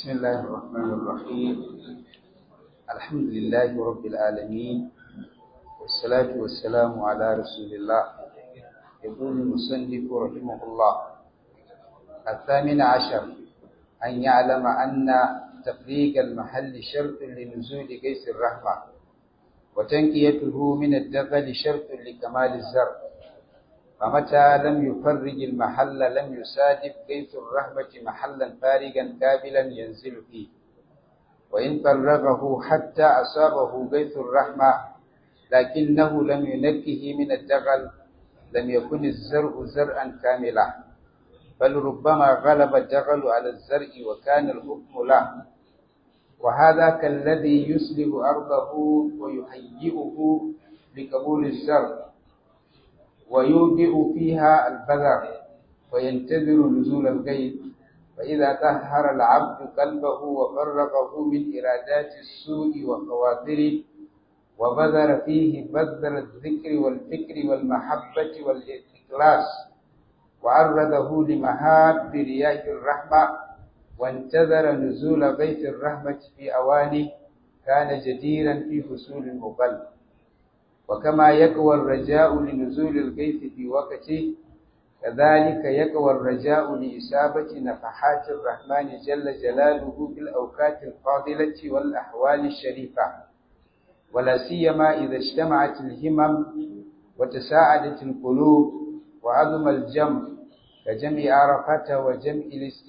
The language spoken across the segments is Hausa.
بسم الله الرحمن الرحيم الحمد لله رب العالمين والصلاة والسلام على رسول الله يقول المصنف رحمه الله الثامن عشر أن يعلم أن تفريق المحل شرط لنزول قيس الرحمة وتنكيته من الدغل شرط لكمال الزرع فمتى لم يفرج المحل لم يسادف قيس الرحمة محلا فارغا كاملا ينزل فيه وإن فرغه حتى أصابه قيس الرحمة لكنه لم ينكه من الدغل لم يكن الزرع زرعا كاملا بل ربما غلب الدغل على الزرع وكان الحكم له وهذا كالذي يسلب أرضه ويهيئه لقبول الزرع ويودئ فيها البذر وينتظر نزول الغيث فإذا طهر العبد قلبه وفرغه من إرادات السوء وخواطره وبذر فيه بذر الذكر والفكر والمحبة والإخلاص وعرضه لمهاب رياح الرحمة وانتظر نزول غيث الرحمة في أوانه كان جديرا في فصول المقلب وكما يقوى الرجاء لنزول الغيث في وقته كذلك يقوى الرجاء لإصابة نفحات الرحمن جل جلاله في الأوقات الفاضلة والأحوال الشريفة ولا سيما إذا اجتمعت الهمم وتساعدت القلوب وعظم الجمع كجمع عرفة وجمع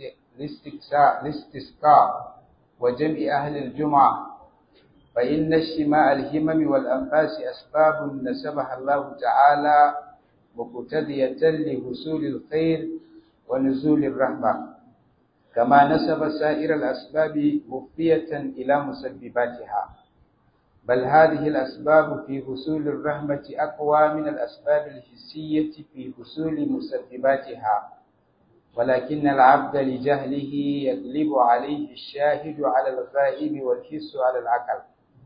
الاستسقاء وجمع أهل الجمعة فإن اجتماع الهمم والأنفاس أسباب نسبها الله تعالى مقتدية لحصول الخير ونزول الرحمة كما نسب سائر الأسباب مفية إلى مسبباتها بل هذه الأسباب في حصول الرحمة أقوى من الأسباب الحسية في حصول مسبباتها ولكن العبد لجهله يغلب عليه الشاهد على الغائب والحس على العقل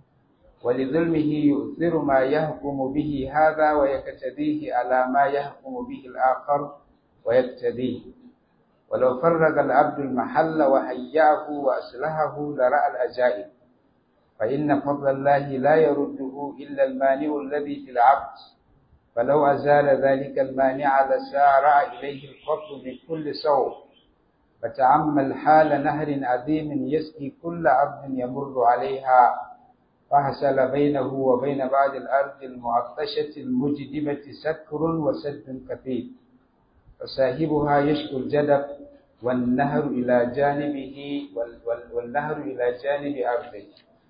ولظلمه يؤثر ما يحكم به هذا ويقتديه على ما يحكم به الآخر ويقتديه ولو فرغ العبد المحل وهيأه وأصلحه لرأى الأجائب فإن فضل الله لا يرده إلا المانع الذي في العبد فلو أزال ذلك المانع لسارع إليه الفضل من كل سوء فتعمل حال نهر عظيم يسقي كل عبد يمر عليها فحصل بينه وبين بعض الأرض المعطشة المجدبة سكر وسد كثير فصاحبها يشكو الجدب والنهر إلى جانبه والنهر إلى جانب أرضه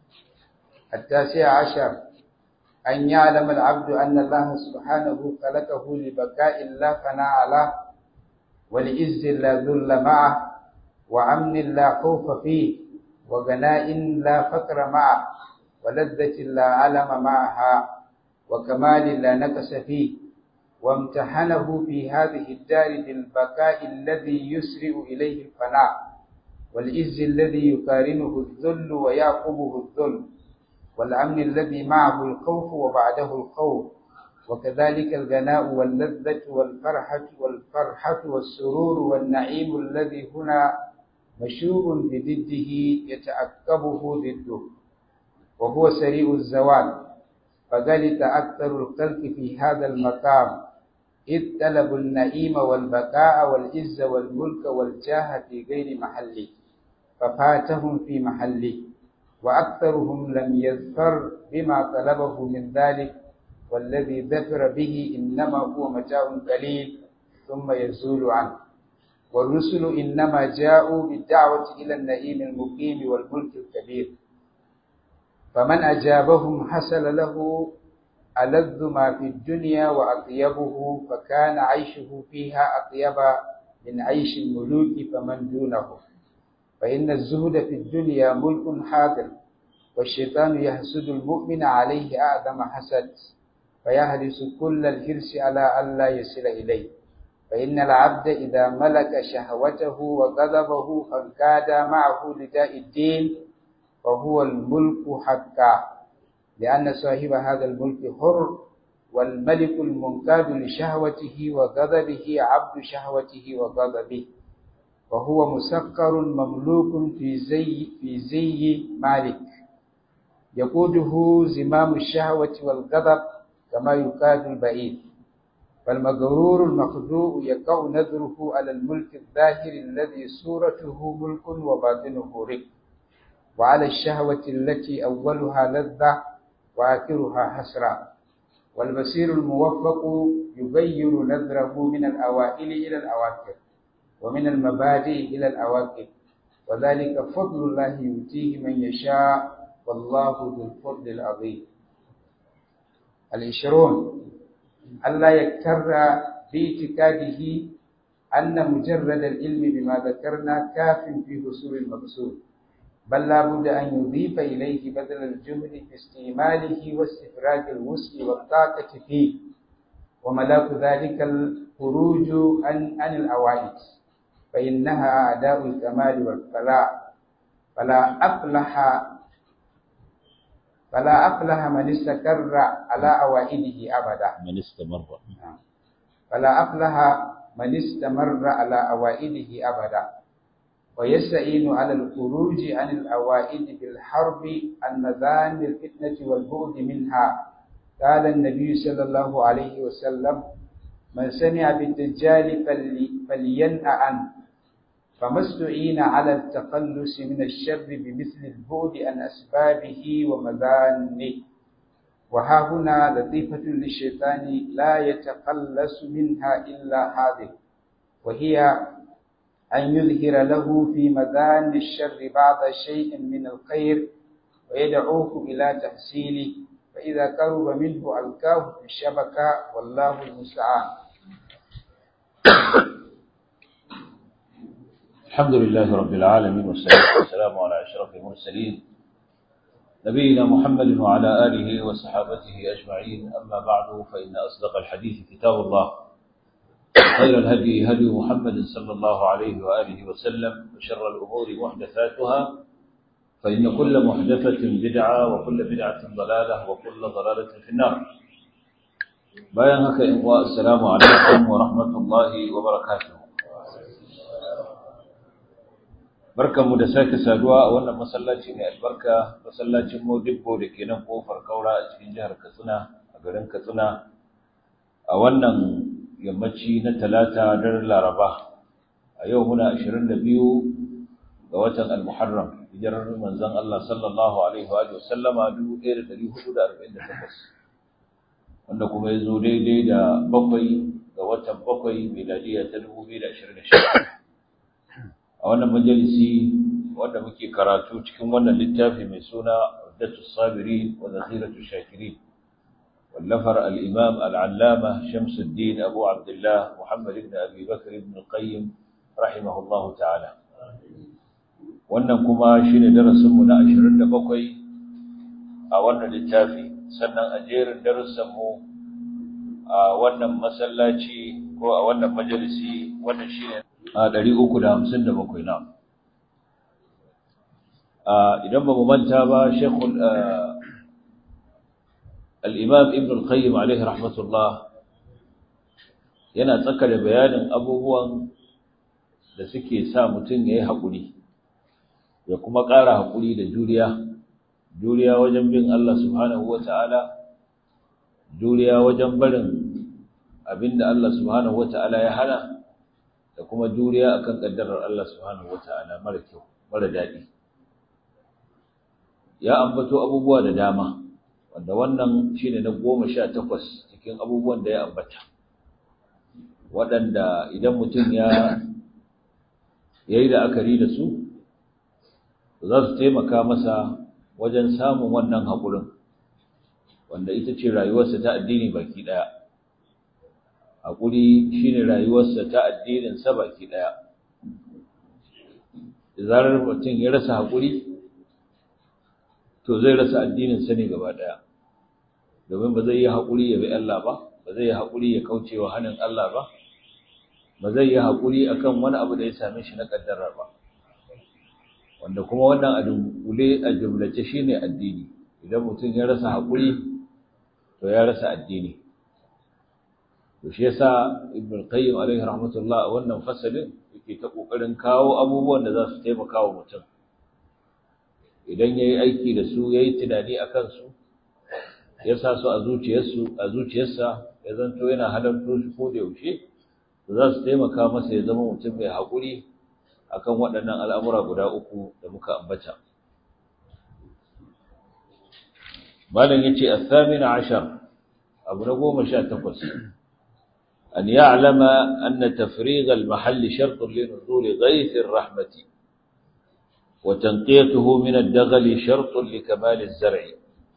التاسع عشر أن يعلم العبد أن الله سبحانه خلقه لبقاء لا فناء له ولعز لا ذل معه وأمن لا خوف فيه وغناء لا فقر معه ولذة لا علم معها وكمال لا نقص فيه وامتحنه في هذه الدار بالبقاء الذي يسرع إليه الفناء والعز الذي يقارنه الذل ويعقبه الذل والأمن الذي معه الخوف وبعده الخوف وكذلك الغناء واللذة والفرحة والفرحة والسرور والنعيم الذي هنا مشوب بضده يتعقبه ضده وهو سريع الزوال فغلط أكثر الخلق في هذا المقام إذ طلبوا النعيم والبقاء والعز والملك والجاه في غير محله ففاتهم في محله وأكثرهم لم يظفر بما طلبه من ذلك والذي ظفر به إنما هو متاع قليل ثم يزول عنه والرسل إنما جاءوا بالدعوة إلى النعيم المقيم والملك الكبير فمن أجابهم حصل له ألذ ما في الدنيا وأطيبه فكان عيشه فيها أطيب من عيش الملوك فمن دونه فإن الزهد في الدنيا ملك حاضر والشيطان يحسد المؤمن عليه أعظم حسد فيحرص كل الحرص على ألا يصل إليه فإن العبد إذا ملك شهوته وغضبه فانكاد معه لداء الدين فهو الملك حقا لأن صاحب هذا الملك حر والملك المنقاد لشهوته وغضبه عبد شهوته وغضبه وهو مسكر مملوك في زي في زي مالك يقوده زمام الشهوة والغضب كما يقاد البعيد فالمغرور المخدوع يقع نذره على الملك الظاهر الذي صورته ملك وباطنه رق وعلى الشهوة التي أولها لذة وآخرها حسرة والبصير الموفق يغير نذره من الأوائل إلى الأواخر ومن المبادئ إلى الأواخر وذلك فضل الله يؤتيه من يشاء والله ذو الفضل العظيم العشرون ألا يكتر باعتقاده أن مجرد العلم بما ذكرنا كاف في حصول المقصود بل لا بد أن يضيف إليه بدل الجهد في استعماله واستفراج الوسع والطاقة فيه وملاك ذلك الخروج عن عن الأوائد فإنها أعداء الكمال والفلاح فلا أفلح فلا أفلح من استقر على أوائده أبدا من استمر فلا أفلح من استمر على أوائده أبدا ويستعين على الخروج عن الأوائد بالحرب عن مذان الفتنة والبعد منها قال النبي صلى الله عليه وسلم من سمع بالدجال فلينأ عنه فما استعين على التخلص من الشر بمثل البعد عن أسبابه ومذانه وها هنا لطيفة للشيطان لا يتخلص منها إلا هذه وهي أن يظهر له في مذان الشر بعض شيء من الخير ويدعوه إلى تحصيله فإذا قرب منه ألقاه في الشبكة والله المستعان الحمد لله رب العالمين والصلاة والسلام على أشرف المرسلين نبينا محمد وعلى آله وصحابته أجمعين أما بعد فإن أصدق الحديث كتاب الله خير الهدي هدي محمد صلى الله عليه وآله وسلم وشر الأمور محدثاتها فإن كل محدثة بدعة وكل بدعة ضلالة وكل ضلالة في النار بيانك إخوة السلام عليكم ورحمة الله وبركاته barkanmu da sake saduwa a wannan masallaci mai albarka masallacin Modibbo da ke nan kofar Kaura a cikin jihar Katsina a garin Katsina a wannan yammaci na talata daren Laraba a yau muna 22 ga watan Al-Muharram hijirar manzon Allah sallallahu alaihi wa sallama 1448 wanda kuma ya zo daidai da bakwai ga watan bakwai miladiya ta 2026 a wannan majalisi wanda muke karatu cikin wannan littafi mai suna Uddatus Sabirin wa Zakhiratus Shakirin wallafar al-Imam al-Allama Shamsuddin Abu Abdullah Muhammad ibn Abi Bakr ibn al-Qayyim rahimahullahu ta'ala wannan kuma shine darasin mu na 27 a wannan littafi sannan a jerin darussan mu a wannan masallaci ko a wannan majalisi wannan shine a ɗari uku da hamsin da bakwai na idan ba mu manta ba shekul al'imam ibn al-qayyim alaihi rahmatullah yana tsaka da bayanin abubuwan da suke sa mutum ya yi haƙuri ya kuma ƙara haƙuri da juriya juriya wajen bin Allah subhanahu wa ta'ala juriya wajen barin abinda Allah subhanahu wa ta'ala ya hana da kuma juriya akan kaddarar Allah subhanahu wataala mara kyau mara dadi ya ambato abubuwa da dama wanda wannan shine na 18 cikin abubuwan da ya ambata waɗanda idan mutum ya yayi da akari da su za su taimaka masa wajen samun wannan haƙurin wanda ita ce rayuwarsa ta addini baki ɗaya haƙuri shi ne rayuwarsa ta addininsa baki ɗaya da zarar mutum ya rasa haƙuri to zai rasa addininsa ne gaba ɗaya domin ba zai yi haƙuri ya bi Allah ba ba zai yi haƙuri ya kauce wa hannun Allah ba ba zai yi haƙuri akan wani abu da ya same shi na ƙaddara ba wanda kuma wannan a dunkule a jumlace shine addini idan mutum ya rasa haƙuri to ya rasa addini to shi yasa ibn qayyim alaihi rahmatullah wannan fasalin yake ta kokarin kawo abubuwan da za su taimaka wa mutum idan yayi aiki da su yayi tunani akan su ya sa su a zuciyarsu a zuciyarsa ya zanto yana halarto shi ko da yaushe za su taimaka masa ya zama mutum mai haƙuri akan waɗannan al'amura guda uku da muka ambata malam yace as-samina ashar abu na goma sha takwas an ya'lama anna tafrigh al-mahall shart li nuzul ghayth ar-rahmah wa tanqiyatuhu min ad-daghal shart li kamal az-zar'i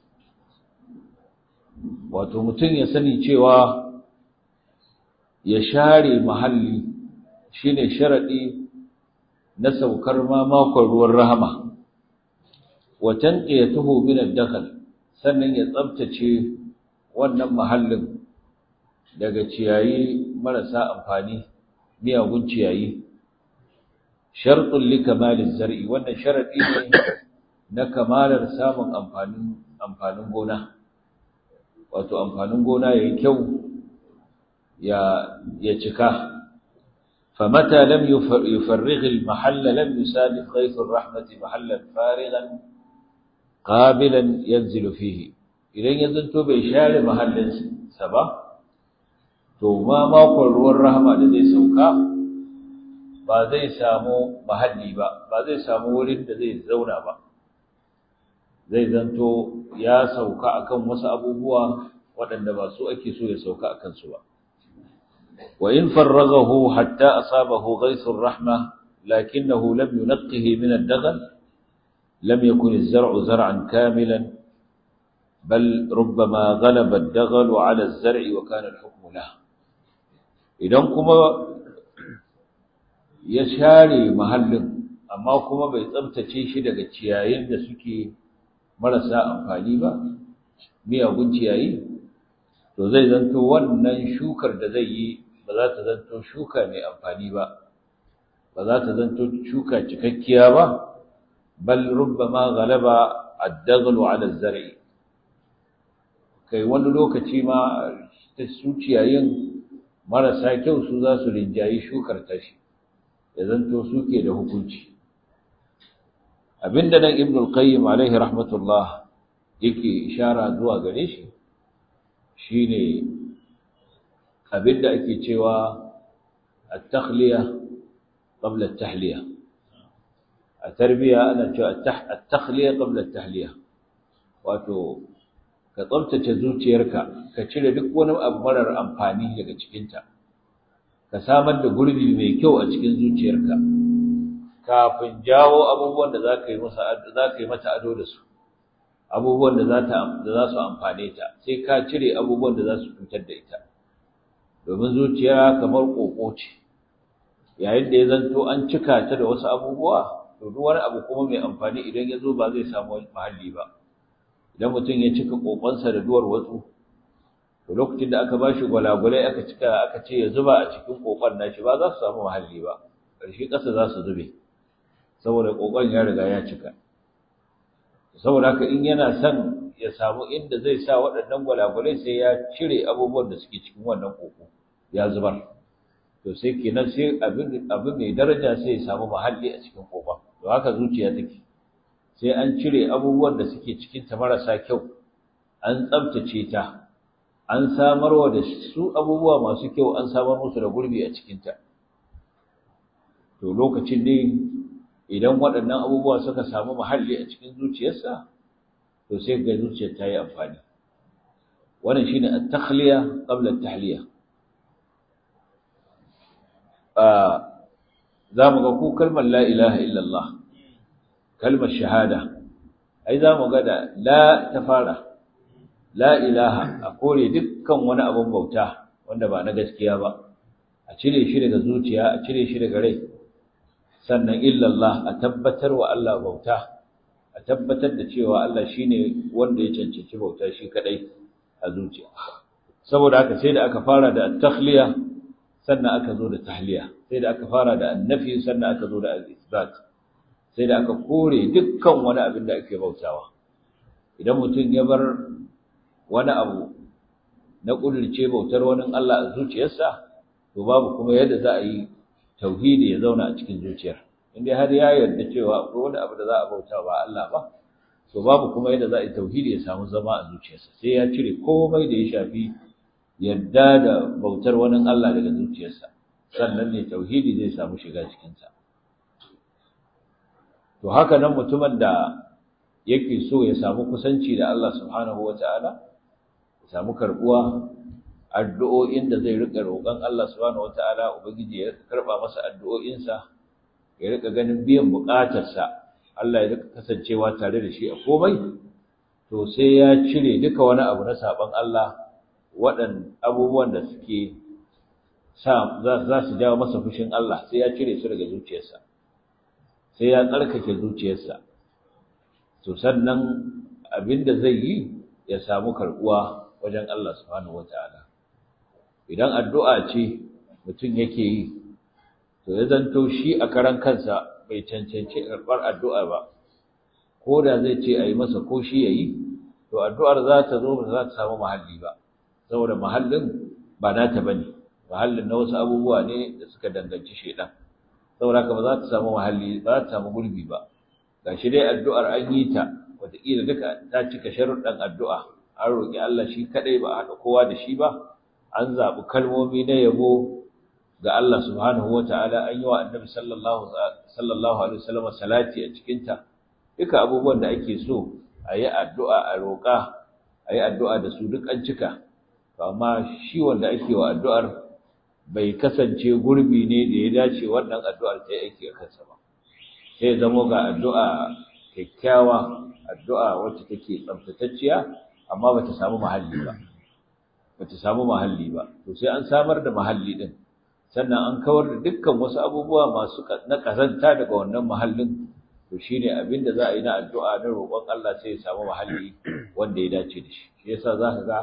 wato mutum ya sani cewa ya share mahalli shine sharadi na saukar ma makon ruwan rahama wa tanqiyatuhu min ad-daghal sannan ya tsabtace wannan mahallin daga ciyayi marasa amfani miyagun ciyayi shartun li kamaliz zar'i wannan sharadi ne na kamalar samun amfanin amfanin gona wato amfanin gona yayi kyau ya ya cika فمتى لم يفرغ المحل لم يسالف غيث الرحمة محلا فارغا قابلا ينزل فيه idan ya zanto bai share mahallinsa ba to ma makon ruwan rahama da zai sauka ba zai samu mahalli ba ba zai samu wurin da zai zauna ba zai zanto ya sauka akan wasu abubuwa waɗanda ba su ake so ya sauka akan su ba wa in farraghahu hatta asabahu ghaythur rahma lakinnahu lam yunqqihi min ad-daghal lam yakun az-zar'u zar'an kamilan بل ربما غلب الدغل على الزرع وكان الحكم له idan kuma ya share mahallin amma kuma bai tsabtace shi daga ciyayin da suke marasa amfani ba miyagun ciyayi to zai zanto wannan shukar da zai yi ba za ta zanto shuka mai amfani ba ba za ta zanto shuka cikakkiya ba bal rubbama ghalaba ad-daghlu 'ala az-zar'i kai wani lokaci ma ta suciyayin marasa kyau su za su rinjayi shukar tashi ya zanto suke da hukunci abinda nan ibn al-qayyim alaihi rahmatullah yake ishara zuwa gare shi shine abinda ake cewa at-takhliya qabla at-tahliya a tarbiya ana cewa at-takhliya qabla at-tahliya wato ka tsabtace zuciyarka ka cire duk wani abu marar amfani daga cikinta ka samar da gurbi mai kyau a cikin zuciyarka kafin jawo abubuwan da za ka yi mata ado da su abubuwan da za su amfane ta sai ka cire abubuwan da za su cutar da ita domin zuciya kamar ƙoƙo ce yayin da ya zanto an cika ta da wasu abubuwa to duk wani abu kuma mai amfani idan ya zo ba zai samu mahalli ba idan mutum ya cika kokonsa da duwar watsu to lokacin da aka bashi gwalagwalai aka cika aka ce ya zuba a cikin kokon nashi ba za su samu mahalli ba ƙarshe ƙasa za su zube saboda kokon ya riga ya cika saboda haka in yana son ya samu inda zai sa waɗannan gwalagwalai sai ya cire abubuwan da suke cikin wannan koko ya zubar to sai kenan sai abin abin mai daraja sai ya samu mahalli a cikin kokon to haka zuciya take sai an cire abubuwan da suke cikinta marasa kyau an tsabtace ta an samarwa da su abubuwa masu kyau an samar musu da gurbi a cikinta to lokacin ne idan waɗannan abubuwa suka samu mahalli a cikin zuciyarsa to sai ga zuciyar ta yi amfani wannan shine at-takhliya qabla at-tahliya za mu ga ku kalmar la ilaha illallah kalmar shahada ai za mu ga da la ta fara la ilaha a kore dukkan wani abun bauta wanda ba na gaskiya ba a cire shi daga zuciya a cire shi daga rai sannan illallah a tabbatar wa Allah bauta a tabbatar da cewa Allah shine wanda ya cancanci bauta shi kadai a zuciya saboda haka sai da aka fara da at-takhliya sannan aka zo da tahliya sai da aka fara da annafi sannan aka zo da al-isbat sai da aka kore dukkan wani abin da ake bautawa idan mutum ya bar wani abu na ƙudurce bautar wani Allah a zuciyarsa to babu kuma yadda za a yi tauhidi ya zauna a cikin zuciyar inda har ya yarda cewa akwai wani abu da za a bauta ba Allah ba to babu kuma yadda za a yi tauhidi ya samu zama a zuciyarsa sai ya cire komai da ya shafi yadda da bautar wani Allah daga zuciyarsa sannan ne tauhidi zai samu shiga cikinsa to haka nan mutumin da yake so ya samu kusanci da Allah subhanahu wata'ala ya samu karbuwa addu'o'in da zai rika roƙon Allah subhanahu wata'ala ubangiji ya karba masa addu'o'insa ya rika ganin biyan buƙatarsa Allah ya rika kasancewa tare da shi a komai to sai ya cire duka wani abu na saban Allah waɗan abubuwan da suke sa za su jawo masa fushin Allah sai ya cire su daga zuciyarsa sai ya tsarkake zuciyarsa to sannan abinda zai yi ya samu karbuwa wajen Allah subhanahu wataala idan addu'a ce mutum yake yi to ya zanto shi a karan kansa bai cancanci karɓar addu'a ba ko da zai ce a yi masa ko shi ya yi to addu'ar za ta zo ba za ta samu mahalli ba saboda mahallin ba nata ba ne mahallin na wasu abubuwa ne da suka danganci shaidan saboda haka ba za ta samu mahalli ba za ta samu gurbi ba ga shi dai addu'ar an yi ta wataƙila duka ta cika sharuɗan addu'a an roƙi Allah shi kaɗai ba a haɗa kowa da shi ba an zaɓi kalmomi na yabo ga Allah subhanahu wa ta'ala an yi wa annabi sallallahu alaihi wasallam salati a cikinta duka abubuwan da ake so a yi addu'a a roƙa a yi addu'a da su duk an cika amma shi wanda ake wa addu'ar bai kasance gurbi ne da ya dace wannan addu'ar ta yi aiki a kansa ba sai zamo ga addu'a kyakkyawa addu'a wacce take tsaftatacciya amma bata samu mahalli ba bata samu mahalli ba to sai an samar da mahalli din sannan an kawar da dukkan wasu abubuwa masu na kazanta daga wannan mahallin to shine abin da za a yi na addu'a na roƙon Allah sai ya samu mahalli wanda ya dace da shi shi yasa zaka ga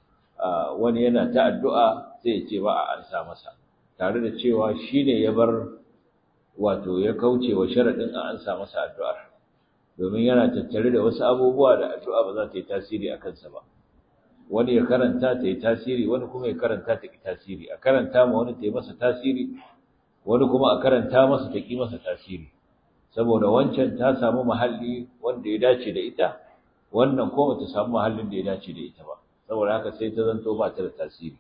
wani yana ta addu'a sai ya ce ba a ansa masa tare da cewa shine ya bar wato ya kauce wa sharadin a ansa masa addu'ar domin yana tattare da wasu abubuwa da addu'a ba za ta yi tasiri a kansa ba wani ya karanta ta yi tasiri wani kuma ya karanta ta ki tasiri a karanta ma wani ta yi masa tasiri wani kuma a karanta masa ta ki masa tasiri saboda wancan ta samu mahalli wanda ya dace da ita wannan kuma ta samu mahallin da ya dace da ita ba saboda haka sai ta zanto ba ta da tasiri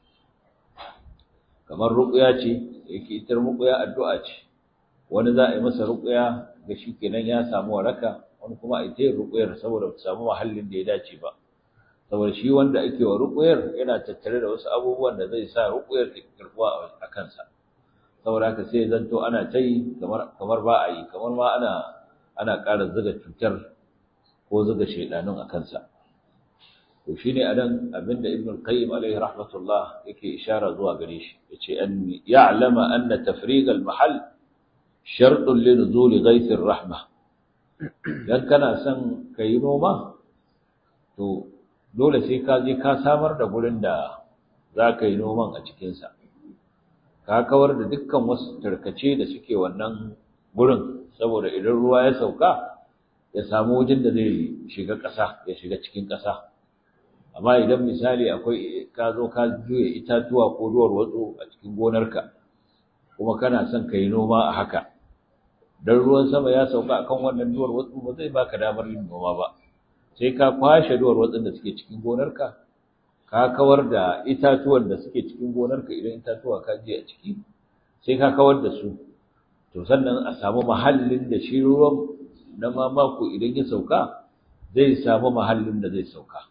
kamar ruqya ce yake ita ruqya addu'a ce wani za a yi masa ruqya ga shi kenan ya samu waraka wani kuma a ita yin ruqyar saboda ta samu mahallin da ya dace ba saboda shi wanda ake wa ruqyar yana tattare da wasu abubuwan da zai sa ruqyar ta karbuwa a kansa saboda haka sai zanto ana ta yi kamar kamar ba a yi kamar ma ana ana ƙara zuga cutar ko zuga shaidanun a kansa to shine anan abinda ibn al-qayyim alaihi rahmatullah yake ishara zuwa gare shi yace an ya'lama anna tafrig al-mahall shartun li nuzul ghayth ar-rahma dan kana son kai noma to dole sai ka je ka samar da gurin da za ka yi noman a cikin sa ka kawar da dukkan wasu tarkace da suke wannan gurin saboda idan ruwa ya sauka ya samu wajen da zai shiga ƙasa ya shiga cikin ƙasa amma idan misali akwai ka zo ka juya itatuwa ko duwar watsu a cikin gonarka kuma kana son ka yi noma a haka dan ruwan sama ya sauka akan wannan duwar watsu ba zai baka damar yin noma ba sai ka kwashe duwar watsun da suke cikin gonarka ka kawar da itatuwan da suke cikin gonarka idan itatuwa ka je a ciki sai ka kawar da su to sannan a samu mahallin da shi ruwan na mamako idan ya sauka zai samu mahallin da zai sauka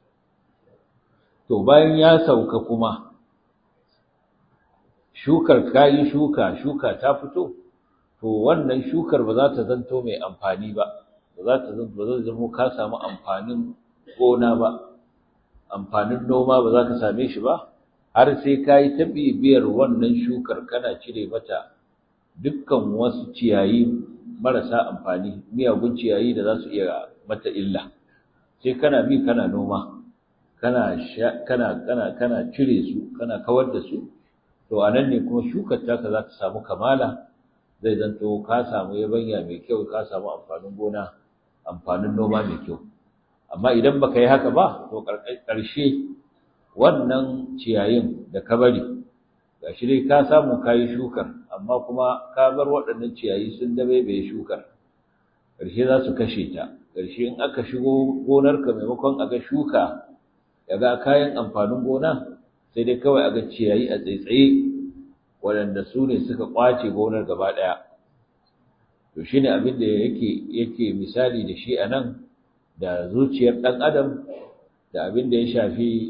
to bayan ya sauka kuma shukar kayi shuka shuka ta fito to wannan shukar ba za ta zanto mai amfani ba ba za ta zanto ba zai zama ka samu amfanin gona ba amfanin noma ba za ka same shi ba har sai ka yi ta bibiyar wannan shukar kana cire mata dukkan wasu ciyayi marasa amfani miyagun ciyayi da za su iya mata illa sai kana bi kana noma kana kana kana kana cire su kana kawar da su to anan ne kuma shukar taka za ta samu kamala zai zanto ka samu yabanya mai kyau ka samu amfanin gona amfanin noma mai kyau amma idan baka yi haka ba to ƙarshe wannan ciyayin da ka bari gashi dai ka samu kayi shukar amma kuma ka bar waɗannan ciyayi sun dabe bai shukar ƙarshe za su kashe ta ƙarshe in aka shigo gonarka maimakon a ga shuka ya ga kayan amfanin gona sai dai kawai a ga ciyayi a tsaitsaye waɗanda su ne suka ƙwace gonar gaba ɗaya to shi ne abin da yake yake misali da shi a nan da zuciyar ɗan adam da abin da ya shafi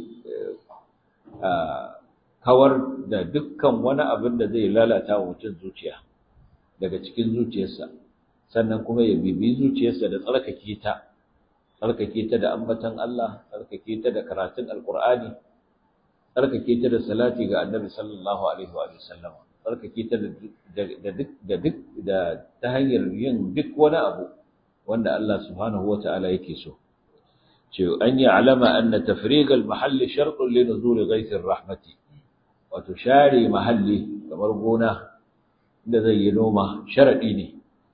kawar da dukkan wani abin da zai lalata wa mutum zuciya daga cikin zuciyarsa sannan kuma ya bibi zuciyarsa da tsarkake ta tsarkake ta da ambatan Allah tsarkake ta da karatun alkur'ani tsarkake ta da salati ga annabi sallallahu alaihi wa sallam tsarkake ta da duk da duk da ta hanyar yin duk wani abu wanda Allah subhanahu wata'ala yake so ce an yi alama anna tafriq al-mahall shartun li nuzul ghayth ar-rahmati wato share mahalli kamar gona da zai yi noma sharadi ne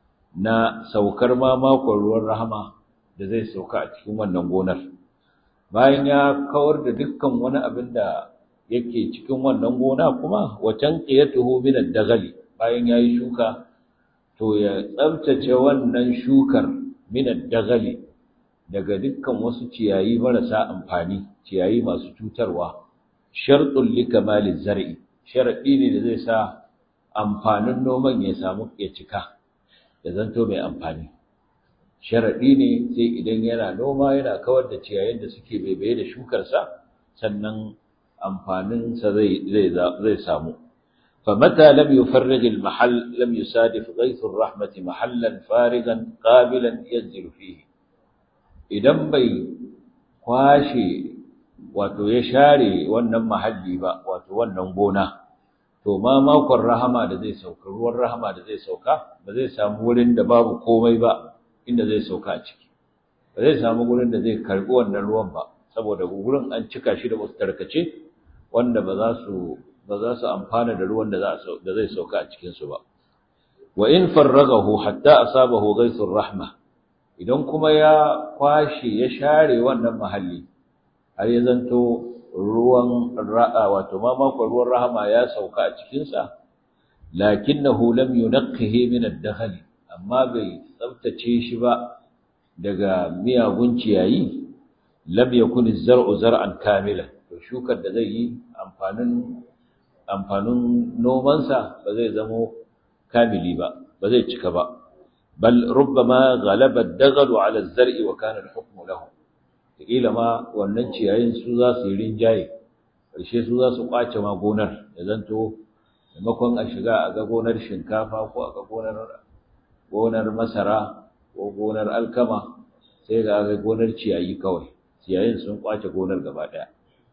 na saukar ma makon ruwan rahama da zai sauka a cikin wannan gonar bayan ya kawar da dukkan wani abin da yake cikin wannan gona kuma wacan qiyatuhu min ad-daghali bayan yayi shuka to ya tsabtace wannan shukar min ad-daghali daga dukkan wasu ciyayi marasa amfani ciyayi masu cutarwa shartul likamali zar'i sharadi ne da zai sa amfanin noman ya samu ya cika ya zanto mai amfani sharaɗi ne sai idan yana noma yana kawar da ciyayin da suke baibaye da shukarsa sannan amfaninsa zai zai samu فمتى لم يفرغ المحل لم يسادف غيث الرحمة محلا فارغا قابلا ينزل فيه idan bai kwashe wato ya share wannan mahalli ba wato wannan gona to ma makon rahama da zai sauka ruwan rahama da zai sauka ba zai samu wurin da babu komai ba inda zai sauka a ciki ba zai samu wurin da zai karbi wannan ruwan ba saboda wurin an cika shi da wasu tarkace wanda ba za su ba za su amfana da ruwan da da zai sauka a cikin su ba wa in farragahu hatta asabahu ghaythur rahma idan kuma ya kwashe ya share wannan mahalli har ya zanto ruwan ra'a wato mamakon ruwan rahama ya sauka a cikinsa lakinnahu lam yunqqihi min ad-dakhli amma bai tsaftace shi ba daga miyagun ciyayi lam yakun az-zar'u zar'an kamilan to shukar da zai yi amfanin amfanin nomansa ba zai zamo kamili ba ba zai cika ba bal rubbama ghalaba ad-daghlu 'ala az-zar'i wa kana al-hukmu lahu kila ma wannan ciyayin su za su yi rinjaye ƙarshe su za su ƙwace ma gonar ya zanto maimakon a shiga a ga gonar shinkafa ko a ga gonar gonar masara ko gonar alkama sai ga ga gonar ciyayi kawai ciyayin sun ƙwace gonar gaba ɗaya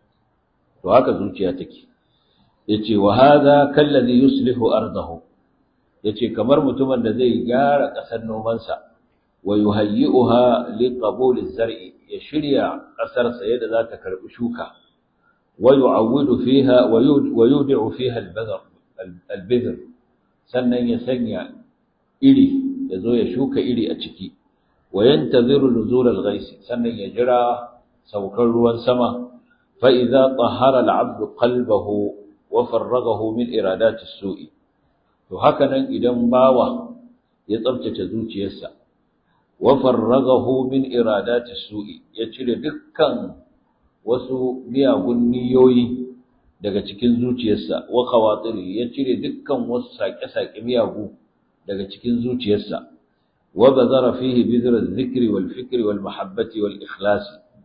to haka zuciya take yace wa hadha kallazi yuslihu ardahu yace kamar mutumin da zai gyara ƙasar nomansa wa yuhayyi'uha liqabul az-zar'i ya shirya ƙasarsa yadda za ta karɓi shuka wa yu'awwidu fiha wa yudi'u fiha al-badr al-bidr sannan ya sanya iri ya zo ya shuka iri a ciki wa yantaziru nuzul al-ghais sannan ya jira saukar ruwan sama fa idza tahara al-'abdu qalbahu wa farragahu min iradati as-su'i to haka nan idan bawa ya tsabtace zuciyarsa wa farragahu min iradati su'i ya cire dukkan wasu miyagun niyoyi daga cikin zuciyarsa wa khawatiri ya cire dukkan wasu sake-sake miyagu daga cikin zuciyarsa wa bazara fihi bizr adh-dhikri wal fikri wal mahabbati wal ikhlas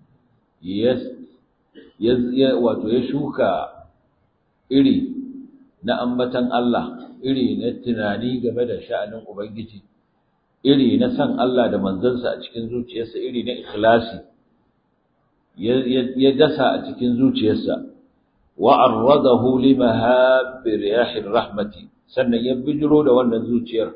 yes wato ya shuka iri na ambatan Allah iri na tunani game da sha'anin ubangiji iri na san Allah da manzansa a cikin zuciyarsa iri na ikhlasi ya dasa a cikin zuciyarsa wa arradahu limahabbi riyahir rahmati sannan ya bijiro da wannan zuciyar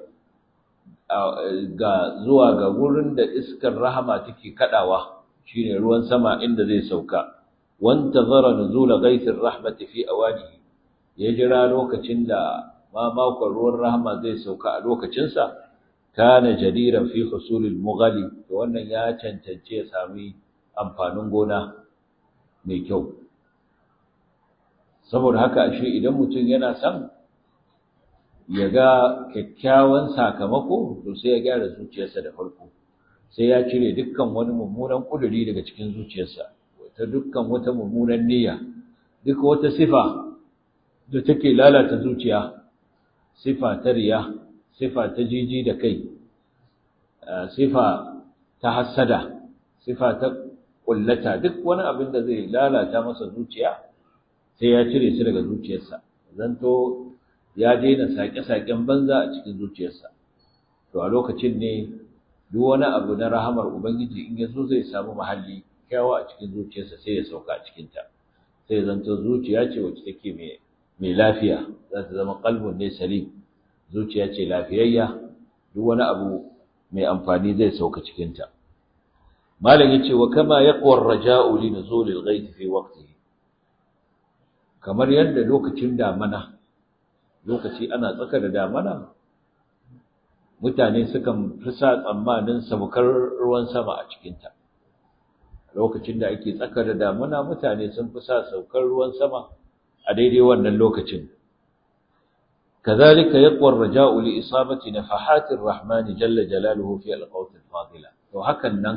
ga zuwa ga gurin da iskar rahama take kadawa shine ruwan sama inda zai sauka wantazara nuzula ghaythir rahmati fi awanihi ya jira lokacin da ma makon ruwan rahama zai sauka a lokacinsa kana jadiran fi husulil mughali to wannan ya cancance ya sami amfanin gona mai kyau saboda haka ashe idan mutum yana son ya ga kyakkyawan sakamako to sai ya gyara zuciyarsa da farko sai ya cire dukkan wani mummunan kuduri daga cikin zuciyarsa ta dukkan wata mummunan niyya duk wata sifa da take lalata zuciya sifa ta riya sifa ta jiji da kai sifa ta hassada sifa ta kullata duk wani abin da zai lalata masa zuciya sai ya cire su daga zuciyarsa zanto ya daina sake-saken banza a cikin zuciyarsa to a lokacin ne duk wani abu na rahamar ubangiji in ya zo zai samu mahalli kyawa a cikin zuciyarsa sai ya sauka a cikinta sai zanto zuciya ce wacce take mai mai lafiya za ta zama qalbun ne salim zuciya ce lafiyayya duk wani abu mai amfani zai sauka cikinta malam yace wa kama yaqwa ar-raja'u li nuzul al-ghayth fi waqtihi kamar yadda lokacin damana lokaci ana tsaka da damana mutane sukan fi sa tsammanin sabukar ruwan sama a cikinta lokacin da ake tsaka da damana mutane sun fi sa saukar ruwan sama a daidai wannan lokacin كذلك يقوى الرجاء لإصابة نفحات الرحمن جل جلاله في القوت الفاضلة وهكذا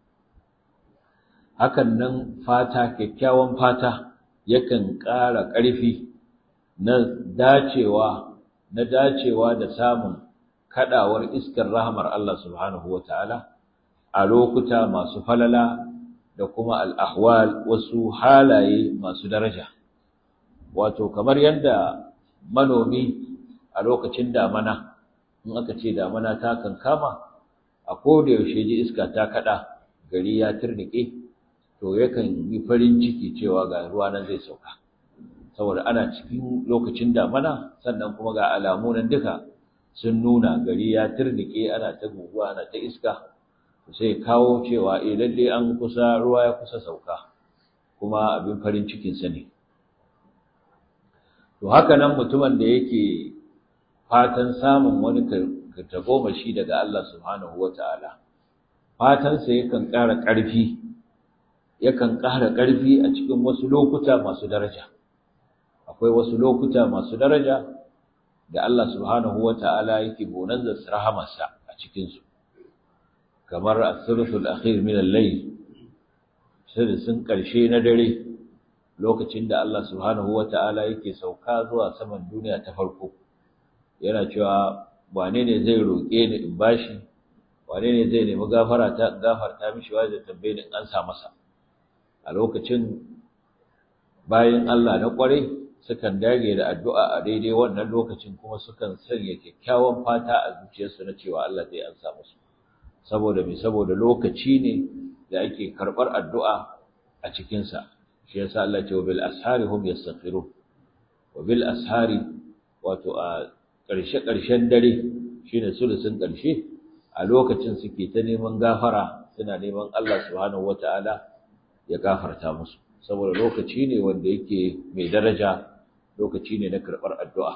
hakan nan fata kyakkyawan fata yakan ƙara ƙarfi na dacewa na dacewa da samun kadawar iskar rahmar Allah subhanahu wataala a lokuta masu falala da kuma al-ahwal wasu halaye masu daraja wato kamar yadda manomi a lokacin damana in aka ce damana ta kankama a koda yaushe ji iska ta kada gari ya turnike to yakan yi farin ciki cewa ga ruwa nan zai sauka saboda ana cikin lokacin damana sannan kuma ga alamu nan duka sun nuna gari ya turnike ana ta guguwa ana ta iska sai kawo cewa eh lalle an kusa ruwa ya kusa sauka kuma abin farin cikin sa ne to haka nan mutumin da yake fatan samun wani tagomashi daga Allah subhanahu wataala fatan sa yakan ƙara ƙarfi yakan ƙara ƙarfi a cikin wasu lokuta masu daraja akwai wasu lokuta masu daraja da Allah subhanahu wata'ala yake bonanza rahamarsa a cikin su kamar as-sulusul akhir min al-layl sun karshe na dare lokacin da Allah subhanahu wata'ala yake sauka zuwa saman duniya ta farko yana cewa wane ne zai roke ni in bashi wane ne zai nemi gafara ta gafarta mishi wa da tambaye in an sa masa a lokacin bayan Allah na kwarai sukan dage da addu'a a daidai wannan lokacin kuma sukan sanya kyakkyawan fata a zuciyarsu na cewa Allah zai ansa musu saboda me saboda lokaci ne da ake karɓar addu'a a cikinsa shi yasa Allah ce wa bil ashari hum yastaghfirun wa bil ashari wato a ƙarshe ƙarshen dare shine sulusun ƙarshe a lokacin suke ta neman gafara suna neman Allah subhanahu wataala ya gafarta musu saboda lokaci ne wanda yake mai daraja lokaci ne na karɓar addu'a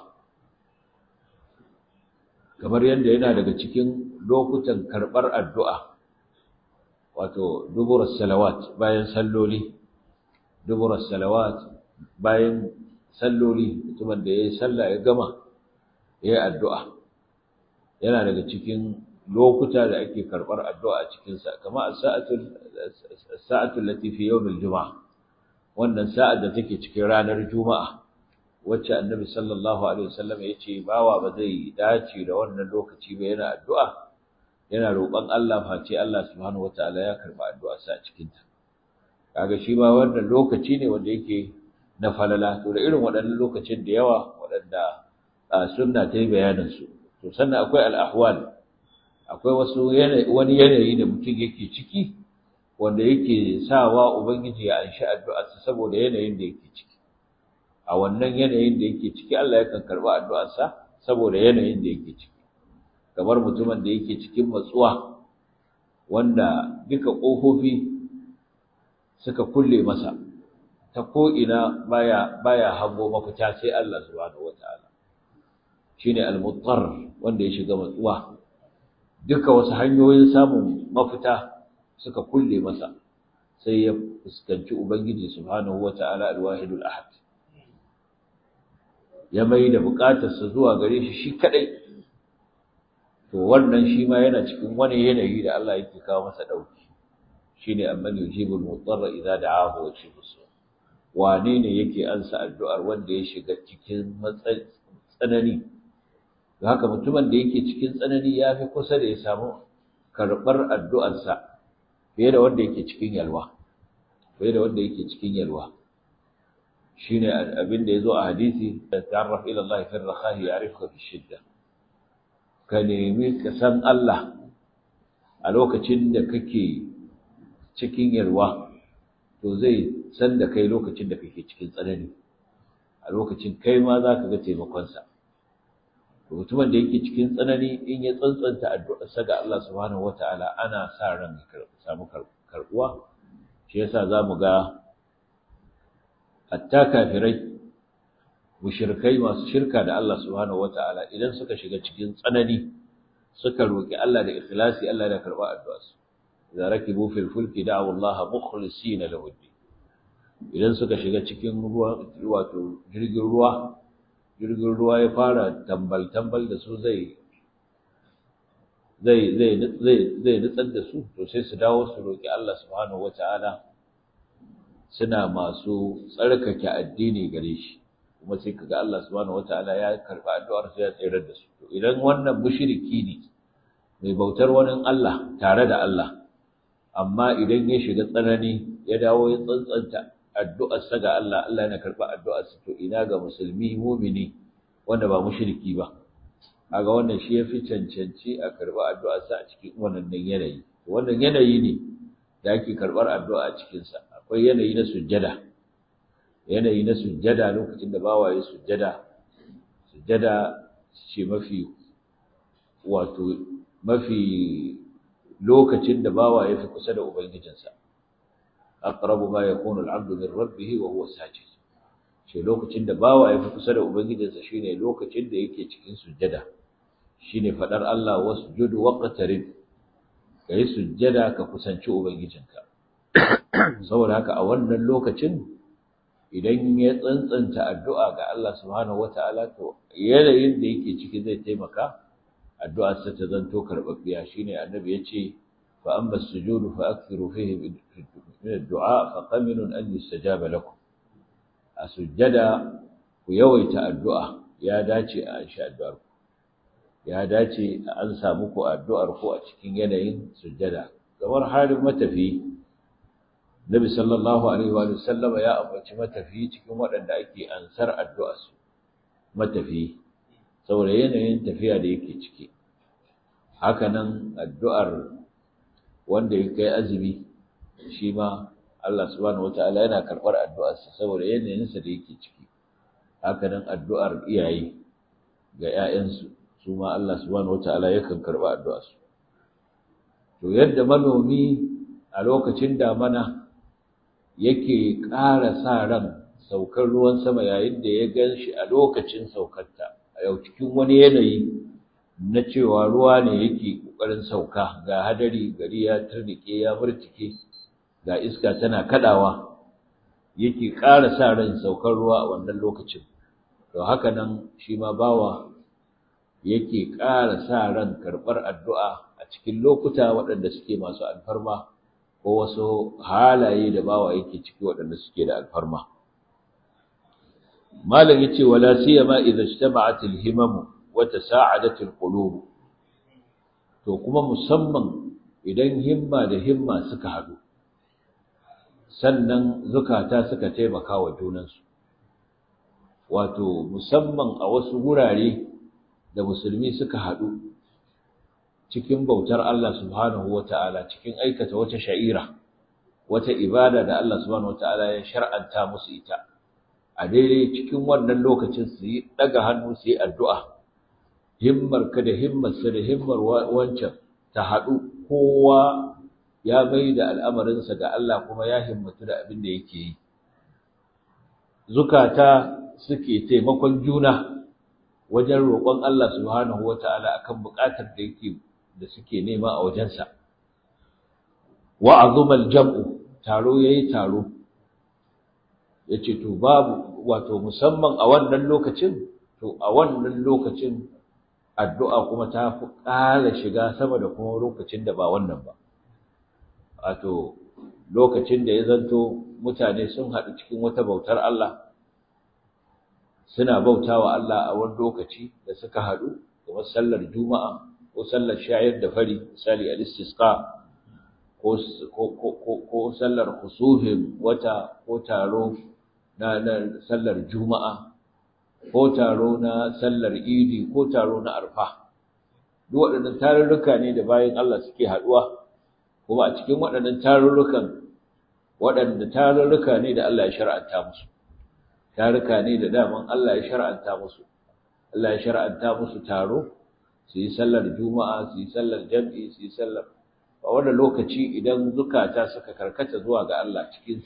kamar yadda yana daga cikin lokutan karɓar addu'a wato duburar salawat bayan salloli duburar salawat bayan salloli mutumin da ya yi sallah ya gama ya yi addu'a yana daga cikin lokuta da ake karɓar addu'a a cikinsa kama a sa'atul latifi yau mil juma'a wannan sa'ad da take cikin ranar juma'a wacce annabi sallallahu alaihi wasallam ya ce bawa ba zai dace da wannan lokaci ba yana addu'a yana roƙon Allah face Allah subhanahu wataala ya karba addu'arsa a cikin ta kaga shi ba wannan lokaci ne wanda yake na falala to da irin waɗannan lokacin da yawa waɗanda sunna ta yi bayanin su to sannan akwai al-ahwal akwai wasu wani yanayi da mutum yake ciki wanda yake sawa ubangiji ya anshi addu'arsa saboda yanayin da yake ciki a wannan yanayin da yake ciki Allah yakan karba addu'arsa saboda yanayin da yake ciki kamar mutumin da yake cikin matsuwa wanda duka kofofi suka kulle masa ta ko ina baya baya hango mafita sai Allah subhanahu wataala shine al-muttar wanda ya shiga matsuwa duka wasu hanyoyin samun mafita suka kulle masa sai ya fuskanci ubangiji subhanahu wataala al-wahidul ahad ya mai da bukatarsa zuwa gare shi shi kadai to wannan shi ma yana cikin wani yanayi da Allah yake kawo masa dauki shine amman yujibul mudarra idza da'ahu wa yakshifu su wane ne yake ansa addu'ar wanda ya shiga cikin tsanani da haka mutumin da yake cikin tsanani ya fi kusa da ya samu karɓar addu'arsa fiye da wanda yake cikin yalwa fiye da wanda yake cikin yalwa shine abin da yazo a hadisi ta'arraf ila Allah fi ar-rakhahi ya'rifuka fi shidda ka nemi ka san Allah a lokacin da kake cikin yalwa to zai san da kai lokacin da kake cikin tsanani a lokacin kai ma za ka ga taimakonsa mutumin da yake cikin tsanani in ya tsantsanta addu'arsa ga Allah subhanahu wata'ala ana sa ran ya samu karbuwa shi yasa zamu ga hatta kafirai mushrikai masu shirka da Allah subhanahu wata'ala idan suka shiga cikin tsanani suka roki Allah da ikhlasi Allah ya karba addu'arsu idza rakibu fil fulki da'u Allah mukhlisina lahu idan suka shiga cikin ruwa wato jirgin ruwa jirgin ruwa ya fara tambal tambal da su zai zai zai zai zai nutsar da su to sai su dawo su roki Allah subhanahu wataala suna masu tsarkake addini gare shi kuma sai kaga Allah subhanahu wataala ya karba addu'ar su ya tsayar da su to idan wannan mushriki ne mai bautar wani Allah tare da Allah amma idan ya shiga tsanani ya dawo ya tsantsanta addu'arsa ga Allah Allah yana karba addu'arsa to ina ga musulmi mumini wanda ba mushriki ba kaga wannan shi yafi cancanci a karba addu'arsa a cikin wannan yanayi wannan yanayi ne da ake karbar addu'a a cikin sa akwai yanayi na sujjada yanayi na sujjada lokacin da bawaye sujjada sujjada ce mafi wato mafi lokacin da bawa ya fi kusa da ubangijinsa aqrabu ma yakunu al-'abdu min rabbih wa huwa sajid shi lokacin da bawa ya fi kusa da ubangijinsa shine lokacin da yake cikin sujjada shine fadar Allah wasjud waqtarib kai sujjada ka kusanci ubangijinka saboda haka a wannan lokacin idan ya tsantsanta addu'a ga Allah subhanahu wata'ala to yanayin da yake ciki zai taimaka addu'ar sa ta zanto karbabbiya shine annabi yace fa amma as-sujud fa akthiru fihi min ad-du'a fa qaminun an yustajaba lakum a sujjada ku yawaita addu'a ya dace a insha addu'ar ku ya dace an samu ku addu'ar ku a cikin yanayin sujjada kamar halin matafi Nabi sallallahu alaihi wa sallam ya ambaci matafi cikin waɗanda ake ansar addu'ar su matafi saboda yanayin tafiya da yake ciki hakanan addu'ar wanda ya kai azumi shi ma Allah subhanahu wataala yana karɓar addu'arsa saboda yanayinsa da yake ciki hakanan addu'ar iyaye ga ‘ya'yansu su ma Allah subhanahu wataala yakan karɓa addu'arsu to yadda manomi a lokacin damana yake ƙara sa ran saukar ruwan sama yayin da ya gan shi a lokacin saukarta a yau cikin wani yanayi na cewa ruwa ne yake ƙoƙarin sauka ga hadari gari ya turnike ya murtike ga iska tana kadawa yake ƙara sa ran saukar ruwa a wannan lokacin to haka nan shi ma bawa yake ƙara sa ran karɓar addu'a a cikin lokuta waɗanda suke masu alfarma ko wasu halaye da bawa yake ciki waɗanda suke da alfarma malam yace wala siyama idza ijtama'at al-himam wa tasa'adat al-qulub to kuma musamman idan himma da himma suka haɗu sannan zukata suka taimaka wa junansu wato musamman a wasu gurare da musulmi suka haɗu cikin bautar Allah subhanahu wata'ala cikin aikata wata sha'ira wata ibada da Allah subhanahu wata'ala ya shar'anta musu ita a daidai cikin wannan lokacin su yi daga hannu su yi addu'a himmar ka da himmar sa da himmar wancan ta haɗu kowa ya mai da al'amarinsa ga Allah kuma ya himmatu da abin da yake yi zukata suke taimakon juna wajen roƙon Allah subhanahu wata'ala akan buƙatar da yake da suke nema a wajensa wa azumal jam'u taro yayi taro yace to babu wato musamman a wannan lokacin to a wannan lokacin addu'a kuma ta fi ƙara shiga sama da kuma lokacin da ba wannan ba wato lokacin da ya zanto mutane sun haɗu cikin wata bautar Allah suna bautawa Allah a wani lokaci da suka haɗu kamar sallar juma'a ko sallar shayar da fari misali al-istisqa ko ko sallar khusufin wata ko taro na sallar juma'a ko taro na sallar idi ko taro na arfa duk waɗannan tarurruka ne da bayan Allah suke haɗuwa kuma a cikin waɗannan tarurrukan waɗanda tarurruka ne da Allah ya shar'anta musu tarurruka ne da daman Allah ya shar'anta musu Allah ya shar'anta musu taro su yi sallar juma'a su yi sallar jam'i su yi sallar a wannan lokaci idan zukata suka karkata zuwa ga Allah cikin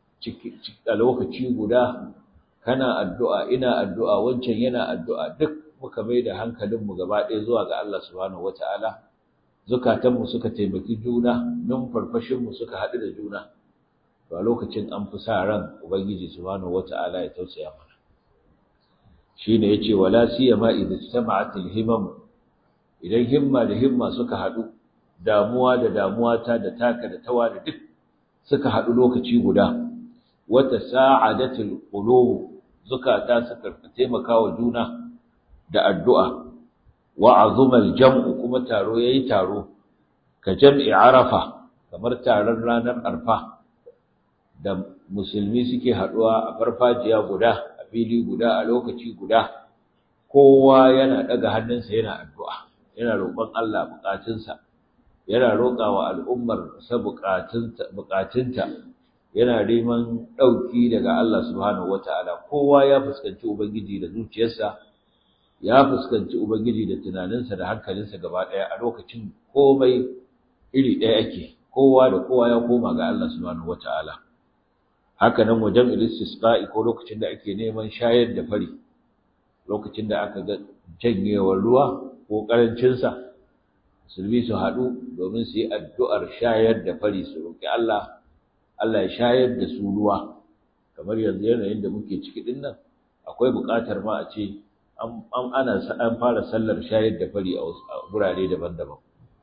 a lokaci guda kana addu'a ina addu'a wancan yana addu'a duk muka mai da hankalinmu gaba ɗaya zuwa ga Allah subhanahu wata'ala zukatanmu suka taimaki juna numfarfashinmu suka haɗu da juna to a lokacin an fi sa ran ubangiji subhanahu wata'ala ya tausaya mana shine yace wala siyama idza istama'at al-himam idan himma da himma suka haɗu damuwa da damuwa ta da taka da tawa da duk suka haɗu lokaci guda wata sa'adatul qulub zukata suka taimaka wa juna da addu'a wa azumal jam'u kuma taro yayi taro ka jam'i arafa kamar taron ranar arfa da musulmi suke haduwa a farfajiya guda a fili guda a lokaci guda kowa yana daga hannunsa yana addu'a yana roƙon Allah bukatunsa yana roƙawa al'ummar sa bukatunta yana neman ɗauki daga Allah subhanahu wata'ala kowa ya fuskanci ubangiji da zuciyarsa ya fuskanci ubangiji da tunaninsa da hankalinsa gaba ɗaya a lokacin komai iri ɗaya ake kowa da kowa ya koma ga Allah subhanahu wata'ala haka nan wajen istisqa'i ko lokacin da ake neman shayar da fari lokacin da aka ga janyewar ruwa ko karancin sa musulmi su haɗu domin su yi addu'ar shayar da fari su roki Allah Allah ya shayar da su ruwa kamar yanzu yanayin da muke ciki din nan akwai buƙatar ma a ce an ana an fara sallar shayar da fari a gurare daban-daban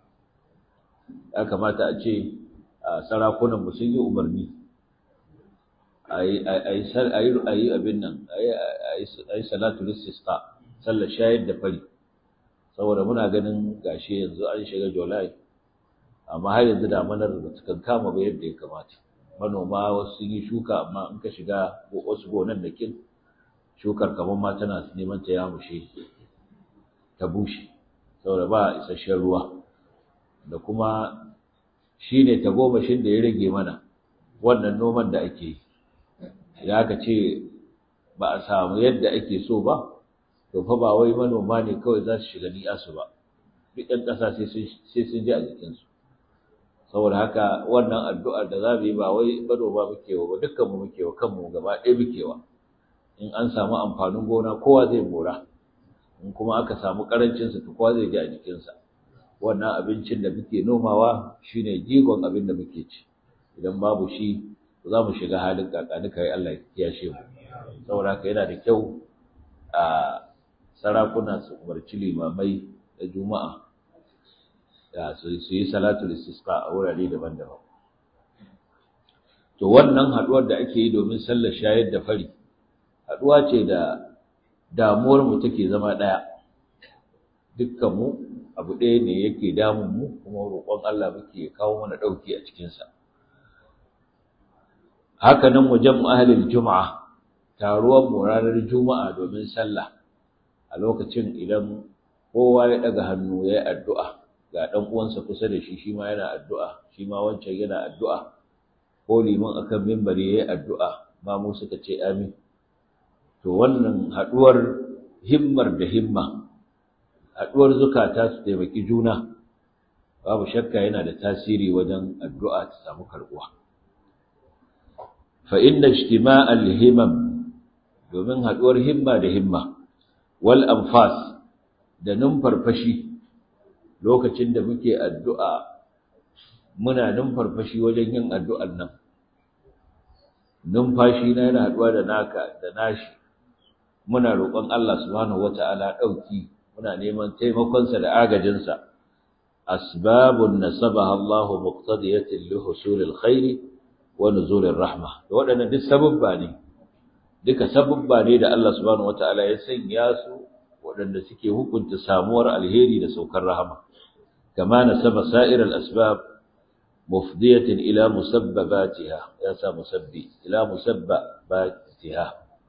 ya kamata a ce sarakunan mu sun yi umarni a yi abin nan a yi salatu lissista sallar shayar da fari saboda muna ganin gashi yanzu an shiga julai amma har yanzu damanar da ta kama ba yadda ya kamata manoma wasu sun yi shuka amma in ka shiga wasu gonan da kin shukar kamar ma tana neman ta yamushe ta bushe saboda ba isasshen ruwa da kuma shine tagomashin da ya rage mana wannan noman da ake yi idan aka ce ba a samu yadda ake so ba to fa ba wai manoma ne kawai za su shiga ni'asu ba duk ɗan ƙasa sai sun ji a jikinsu saboda haka wannan addu'ar da za mu yi ba wai manoma muke wa ba dukkanmu muke wa kanmu gaba ɗaya muke wa in an samu amfanin gona kowa zai mora in kuma aka samu ƙarancinsa to kowa zai ji a jikinsa wannan abincin da muke nomawa shine jigon abin da muke ci idan babu shi za mu shiga halin kakanika ya Allah ya kiyashe mu saboda haka yana da kyau a sarakuna su umarci limamai da juma'a da su yi salatul istisqa a wurare daban-daban to wannan haduwar da ake yi domin sallar shayar da fari haduwa ce da damuwar mu take zama daya dukkan mu abu ɗaya ne yake damun mu kuma roƙon Allah muke kawo mana ɗauki a cikinsa haka nan wajen ahlul juma'a taruwar mu ranar juma'a domin sallah a lokacin idan kowa ya daga hannu ya yi addu'a ga ɗan uwansa kusa da shi shi ma yana addu'a shi ma wancan yana addu'a ko liman akan mimbari ya yi addu'a ma mu suka ce amin to wannan haɗuwar himmar da himma haɗuwar zukata su taimaki juna babu shakka yana da tasiri wajen addu'a ta samu karɓuwa fa inna ijtima'al himam domin haɗuwar himma da himma wal anfas da numfarfashi lokacin da muke addu'a muna numfarfashi wajen yin addu'ar nan numfashi na yana haɗuwa da naka da nashi muna roƙon Allah subhanahu wata'ala ɗauki muna neman taimakonsa da agajinsa asbabun nasabaha Allahu muqtadiyatin li husulil khairi wa nuzulir rahma da waɗannan duk sababba ne duka sababba ne da Allah subhanahu wata'ala ya sanya su waɗanda suke hukunta samuwar alheri da saukar rahama kama nasaba sa'ir al-asbab mufdiyatin ila musabbabatiha ya sa musabbi ila musabbabatiha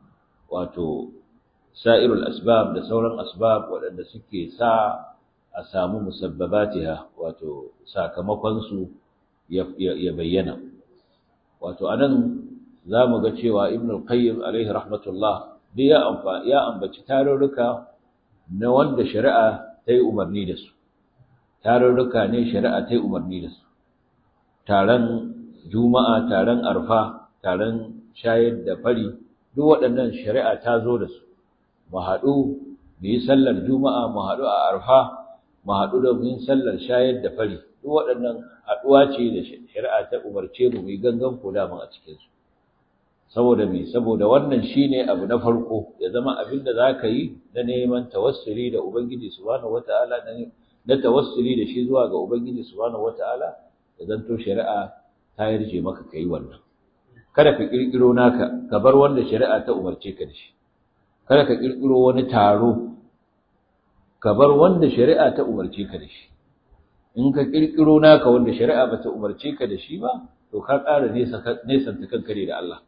wato sa'irul asbab da sauran asbab waɗanda suke sa a samu musabbabatiha wato sakamakon su ya bayyana wato anan zamu ga cewa ibn al-qayyim alaihi rahmatullah da ya amfa ya ambaci tarurruka na wanda shari'a ta yi umarni da su tarurruka ne shari'a ta yi umarni da su taron juma'a taron arfa taron shayar da fari duk waɗannan shari'a ta zo da su mu haɗu mu yi sallar juma'a mu haɗu a arfa mu haɗu da mu yi sallar shayar da fari duk waɗannan haɗuwa ce da shari'a ta umarce mu mu yi gangan ko dama a cikinsu saboda me saboda wannan shine abu na farko ya zama abin da zaka yi na neman tawassuli da ubangiji subhanahu wataala na tawassuli da shi zuwa ga ubangiji subhanahu wataala ya zanto shari'a ta yarje maka kai wannan kada ka kirkiro naka ka bar wanda shari'a ta umarce ka da shi kada ka kirkiro wani taro ka bar wanda shari'a ta umarce ka da shi in ka kirkiro naka wanda shari'a bata umarce ka da shi ba to ka ƙara nesa nesanta kanka ne da Allah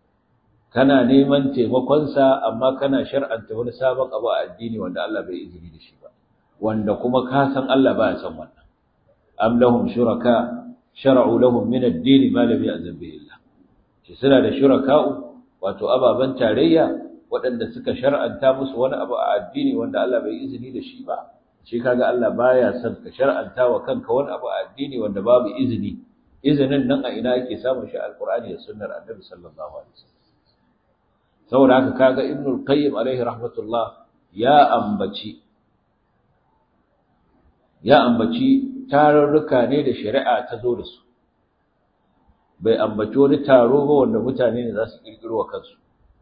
kana neman taimakonsa amma kana shar'anta wani sabon abu a addini wanda Allah bai izini da shi ba wanda kuma ka san Allah ba ya san wannan am lahum shuraka shar'u lahum min ad-din ma lam ya'zan bihi Allah shi suna da shuraka'u wato ababan tarayya waɗanda suka shar'anta musu wani abu a addini wanda Allah bai izini da shi ba shi kaga Allah baya son ka shar'anta wa kanka wani abu a addini wanda babu izini izinin nan a ina ake samun shi alqur'ani da sunnar annabi sallallahu alaihi wasallam saboda haka kaga ibnu al-qayyim alaihi rahmatullah ya ambaci ya ambaci tarurruka ne da shari'a ta zo da su bai ambaci wani taro ba wanda mutane ne za su kirkiro wa kansu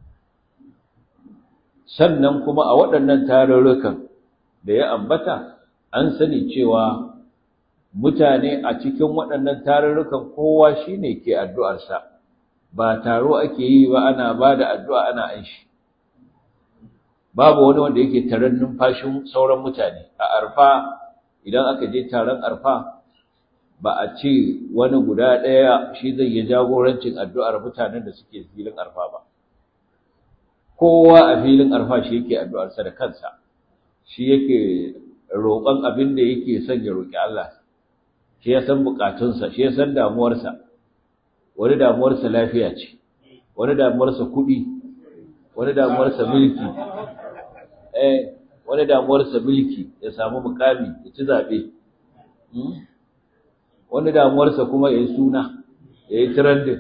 sannan kuma a waɗannan tarurrukan da ya ambata an sani cewa mutane a cikin waɗannan tarurrukan kowa shine ke addu'arsa ba taro ake yi ba ana ba da addu'a ana an shi babu wani wanda yake taron numfashin sauran mutane a arfa idan aka je taron arfa ba a ce wani guda ɗaya shi zai yi jagorancin addu'ar mutanen da suke filin arfa ba kowa a filin arfa shi yake addu'arsa da kansa shi yake roƙon abin da yake son ya roƙi Allah shi ya san buƙatunsa shi ya san damuwarsa wani damuwarsa lafiya ce wani damuwarsa kuɗi wani damuwarsa mulki eh wani damuwarsa mulki ya samu mukami ya ci zaɓe wani damuwarsa kuma ya yi suna ya yi trending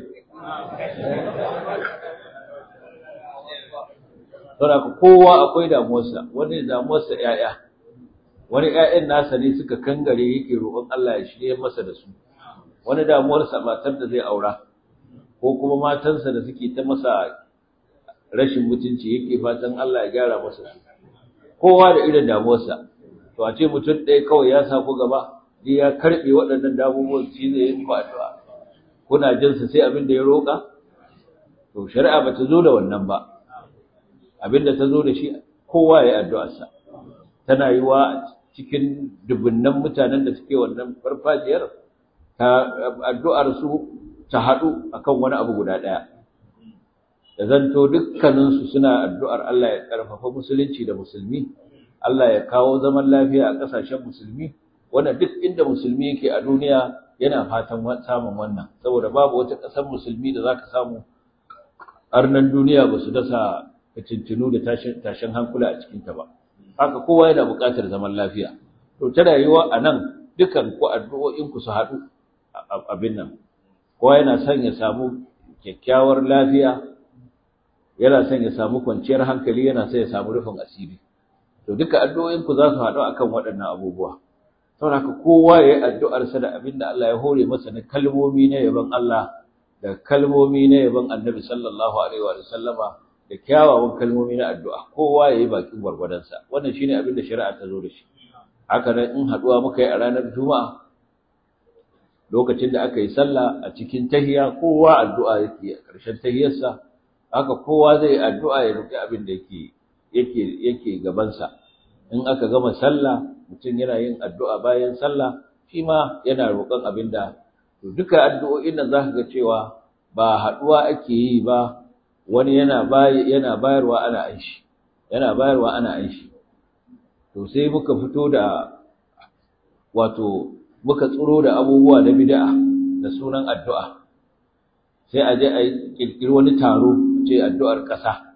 saboda kowa akwai damuwarsa wani damuwarsa ƴaƴa wani ƴaƴan nasa ne suka kangare yake roƙon Allah ya shirye masa da su wani damuwarsa matar da zai aura ko kuma matansa da suke ta masa rashin mutunci yake fatan Allah ya gyara masa su kowa da irin damuwarsa to a ce mutum ɗaya kawai ya sa ku gaba sai ya karɓe waɗannan damuwar shi zai yi ku addu'a kuna jin sa sai abin da ya roƙa to shari'a ba ta zo da wannan ba abin da ta zo da shi kowa ya yi addu'arsa tana yi wa cikin dubunnan mutanen da suke wannan farfajiyar ta addu'ar su ta haɗu akan wani abu guda ɗaya da zanto dukkaninsu suna addu'ar Allah ya ƙarfafa musulunci da musulmi Allah ya kawo zaman lafiya a ƙasashen musulmi wanda duk inda musulmi yake a duniya yana fatan samun wannan saboda babu wata ƙasar musulmi da zaka samu arnan duniya ba su dasa fitintinu da tashin hankula a cikinta ba haka kowa yana buƙatar zaman lafiya to ta rayuwa a nan dukan ku addu'o'inku su haɗu abin nan kowa yana son ya samu kyakkyawar lafiya yana son ya samu kwanciyar hankali yana son ya samu rufin asiri to duka addu'o'inku za su haɗu akan waɗannan abubuwa saboda haka kowa ya yi addu'arsa da abin da Allah ya hore masa na kalmomi na yaban Allah da kalmomi na yaban Annabi sallallahu alaihi wa sallama da da kyawawan kalmomi na addu'a kowa yayi bakin gwargwadonsa wannan shine abin da shari'a ta zo da shi haka nan in haduwa muka yi a ranar juma'a lokacin da aka yi sallah a cikin tahiya kowa addu'a yake a ƙarshen tahiyarsa haka kowa zai addu'a ya roki abin da yake yake yake gabansa in aka gama sallah mutum yana yin addu'a bayan sallah shi ma yana roƙon abin da to duka addu'o'in nan zaka ga cewa ba haduwa ake yi ba wani yana yana bayarwa ana aishi yana bayarwa ana aishi to sai muka fito da wato muka tsoro da abubuwa na bid'a da sunan addu'a sai a je a kirkiri wani taro ce addu'ar ƙasa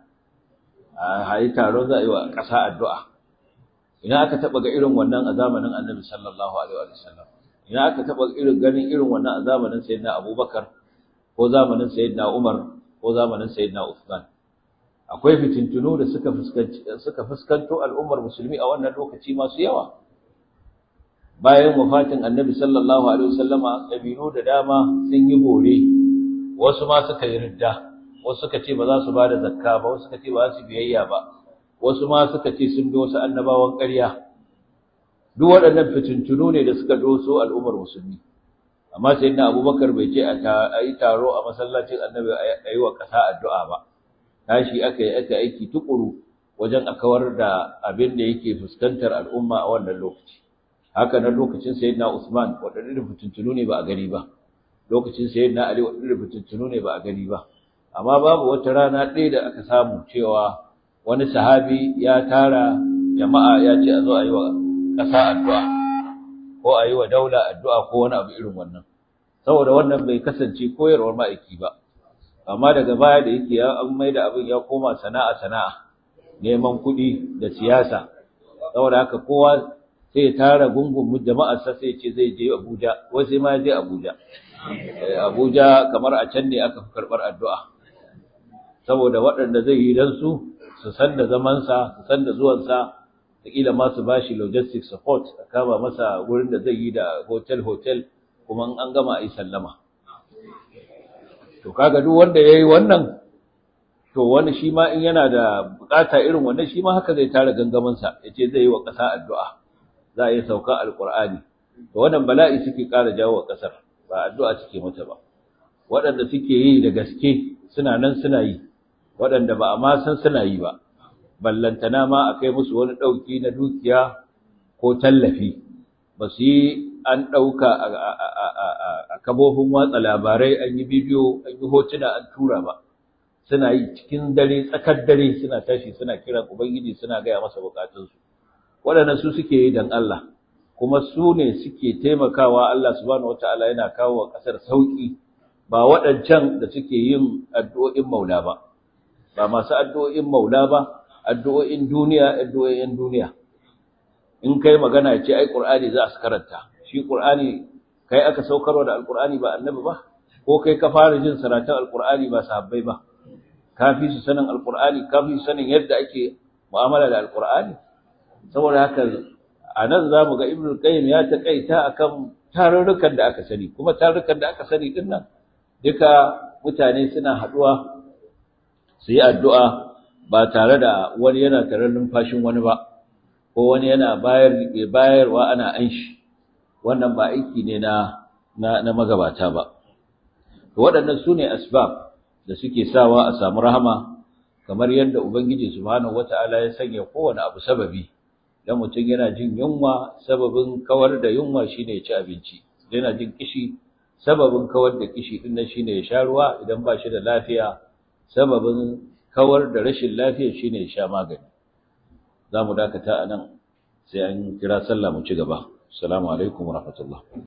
a yi taro za a yi wa ƙasa addu'a ina aka taɓa ga irin wannan a zamanin annabi sallallahu alaihi wa sallam ina aka taɓa irin ganin irin wannan a zamanin sayyidina abubakar ko zamanin sayyidina umar ko zamanin sayyidina usman akwai fitintunu da suka fuskanci suka fuskanto al'ummar musulmi a wannan lokaci masu yawa bayan wafatin annabi sallallahu alaihi wasallama kabilu da dama sun yi bore wasu ma suka yi ridda wasu suka ce ba za su bada zakka ba wasu suka ce ba za su biyayya ba wasu ma suka ce sun bi wasu annabawan ƙarya duk waɗannan fitintunu ne da suka doso al'ummar musulmi amma sayyidina abubakar bai ce a yi taro a masallacin annabi a yi wa ƙasa addu'a ba tashi aka yi aka aiki tukuru wajen a kawar da abin da yake fuskantar al'umma a wannan lokaci haka nan lokacin sayyidina Usman wadannan fitintunu ne ba a gani ba lokacin sayyidina Ali wadannan fitintunu ne ba a gani ba amma babu wata rana ɗaya da aka samu cewa wani sahabi ya tara jama'a ya ce a zo a yi wa ƙasa addu'a ko a yi wa daula addu'a ko wani abu irin wannan saboda wannan bai kasance koyarwar ma'aiki ba amma daga baya da yake ya an mai da abin ya koma sana'a sana'a neman kuɗi da siyasa saboda haka kowa sai ya tara gungun jama'arsa sai ce zai je Abuja wai sai ma ya je Abuja Abuja kamar a can ne aka fi karɓar addu'a saboda waɗanda zai yi dan su su san da zamansa su san da zuwansa da kila ma su bashi logistic support a kama masa wurin da zai yi da hotel hotel kuma an gama a yi sallama to kaga duk wanda yayi wannan to wani shi ma in yana da bukata irin wannan shi ma haka zai tara gangamin sa yace zai yi wa ƙasa addu'a za a yi sauka alqur'ani to wannan bala'i suke ƙara jawo wa ƙasar ba addu'a suke mata ba waɗanda suke yi da gaske suna nan suna yi waɗanda ba a ma san suna yi ba ballantana ma a kai musu wani ɗauki na dukiya ko tallafi ba su yi an ɗauka a kabofin watsa labarai an yi bidiyo an yi hotuna an tura ba suna yi cikin dare tsakar dare suna tashi suna kiran ubangiji suna gaya masa bukatunsu waɗannan su suke yi don Allah kuma su ne suke taimakawa Allah subhanahu wataala yana kawo wa ƙasar sauƙi ba waɗancan da suke yin addu'o'in maula ba ba masu addu'o'in maula ba addu'o'in duniya addu'o'in duniya in kai magana ce ai qur'ani za su karanta shi qur'ani kai aka saukarwa da alqur'ani ba annabi ba ko kai ka fara jin saratun alqur'ani ba sahabbai ba kafi su sanin alqur'ani kafi su sanin yadda ake mu'amala da alqur'ani saboda haka anan zamu ga ibnu qayyim ya takaita akan tarurrukan da aka sani kuma tarurrukan da aka sani din nan duka mutane suna haduwa su yi addu'a ba tare da wani yana tare numfashin wani ba ko wani yana bayar bayarwa ana anshi wannan ba aiki ne na na, na magabata ba to waɗannan sune asbab da suke sawa a samu rahama kamar yadda ubangiji subhanahu wataala ya sanya kowane abu sababi dan mutum yana jin yunwa sababin kawar da yunwa shine ya ci abinci yana jin kishi sababin kawar da kishi din nan shine ya sha ruwa idan ba shi da lafiya sababin kawar da rashin lafiya shine ya sha magani zamu dakata anan sai an kira sallah mu ci gaba assalamu alaikum warahmatullahi